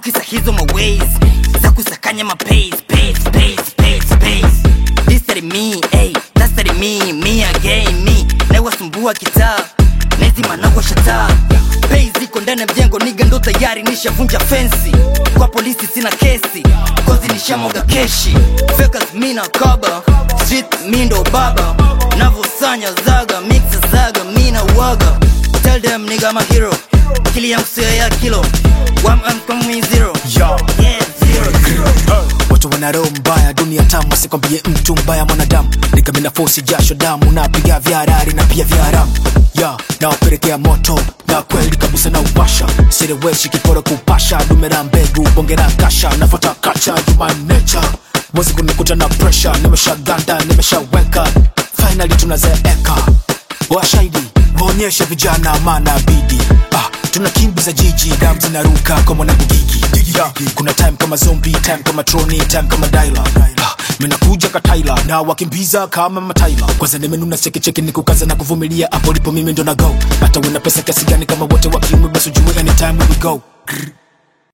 kisa hizo maways za kusakanya mapace pace pace pace pace this that me hey that's that me me again me nawasumbua kitaa nezi managwa shataa pei ziko ndani ya mjengo niga ndo tayari nishavunja fensi kwa polisi sina kesi kozi nishamwaga keshi fekas mi na kaba street mi ndo baba navosanya zaga mixa zaga mi na waga tell them nigga I'm a hero kili yangu sio ya kilo One I'm coming zero Yo. yeah zero zero watu wana roho mbaya dunia tamu asikwambie mtu mbaya mwanadamu nikamina fosi jasho damu napiga vya harari na pia vya haramu ya nawapelekea moto na kweli kabisa na upasha sireweshi kiporo kupasha dumera mbegu bongera kasha nafata kacha jumanecha mwezi kunikuta na presha nimeshaganda nimeshaweka finally tunazeeka washahidi waonyeshe vijana maana bidi ah, tunakimbiza jiji dam zinaruka kwa mwanabugigi yeah, kuna time kama zombi time kama troni time kama daila ah, minakuja kataila na wakimbiza kama mataila kwanza nimenuna chekicheki nikukaza na kuvumilia hapo lipo mimi ndo na go hata wena pesa kiasi gani kama wote wakiume basi ujue anytime we go Grr.